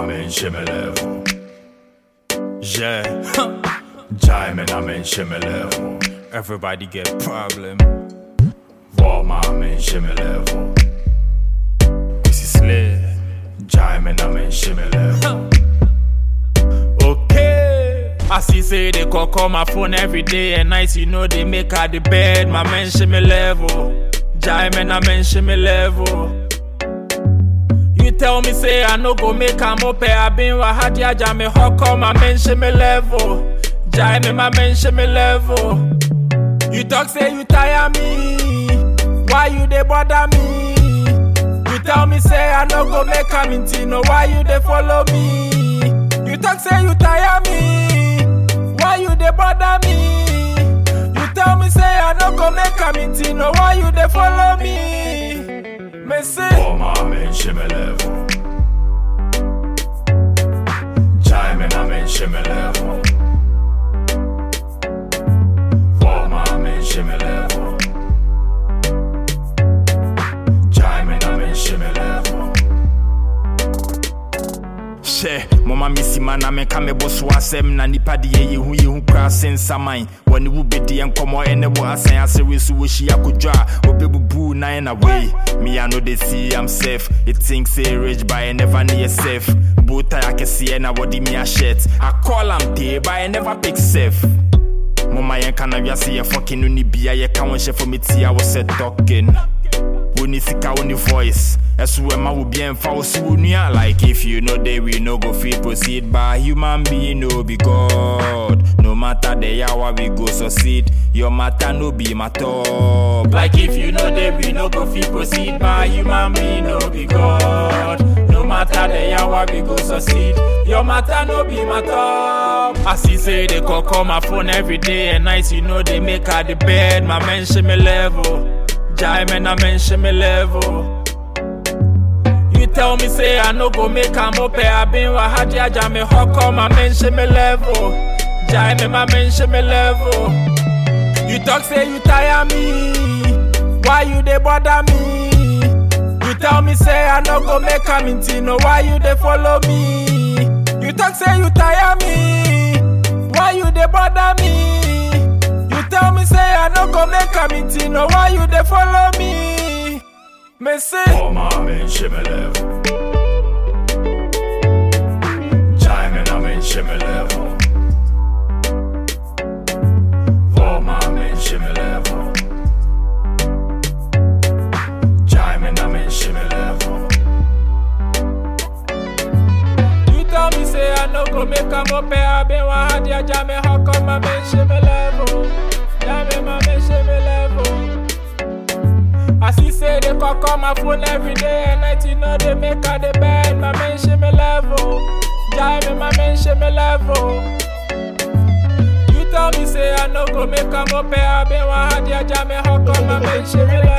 mention me level. Yeah, Jai me na mention me level. Everybody get problem. War ma mention me level. This is lit. Jai me na mention me level. Okay. I see say they call call my phone every day and night. You know they make her the bed. My mention me level. Jai man, I mention me level. You tell me say I no go make am up. I been wahadi aja me hawk my mention me level. Jai me my mention me level. You talk say you tire me. Why you dey bother me? You tell me say I no go make am into no. Why you dey follow me? You talk say you tire me. Why you dey bother me? You tell me say I no go make am into no. Why you dey follow me? Me say. War ma mention me level. Jai me na mention me level. War ma mention me level. Jai me na mention me level. hyɛ mɔma mesi ma na meka mebɔ so asɛm na nipa de yɛ yɛhu yɛhu koraa se nsaman wɔne wo bɛdiɛ nkɔmmɔ ɛne wo asan asɛre so wɔhyia kodwo a wɔbɛbubu nan na wei me I know they see I'm safe it thinks say rich but I never near safe botai akɛseɛ na wɔde me ahyɛt I call am tee but I never pick safe mɔma yɛnka na wiase yɛ fɔkin no ne bia yɛka wo nhyɛ fɔ metia wɔ sɛ talking Woni sika woni voice Ẹ̀sùn ẹ̀ máa wò bí ẹ̀ ń fa oṣù wo ní à. Like if you know they we no go fit proceed But human being no be God No matter the hour we go succeed Your matter no be my top Like if you know they we no go fit proceed But human being no be God No matter the hour we go succeed Your matter no be my top I see say they call call my phone every day and night You know they make her the bed My mention me level Jai man, I mention me level. You tell me say I no go make am up. I been wahadi aja me hawk my mention me level. Jai me my mention me level. You talk say you tire me. Why you dey bother me? You tell me say I no go make am into no. Why you dey follow me? You talk say you tire me. Why you dey bother me? You tell me say I no go make am into no. Why you dey follow me? Me say. War ma mention me level. Jai me na mention me level. War ma mention me level. Jai me na mention me level. You tell me say I no go make am up I been wahadi aja me how come my mention me level Yeah me my mention me level I see say they call call my phone every day and night you know they make her the bed my mention me level Yeah me my mention me level You tell me say I no go make am up I been wahadi aja me how come my mention me level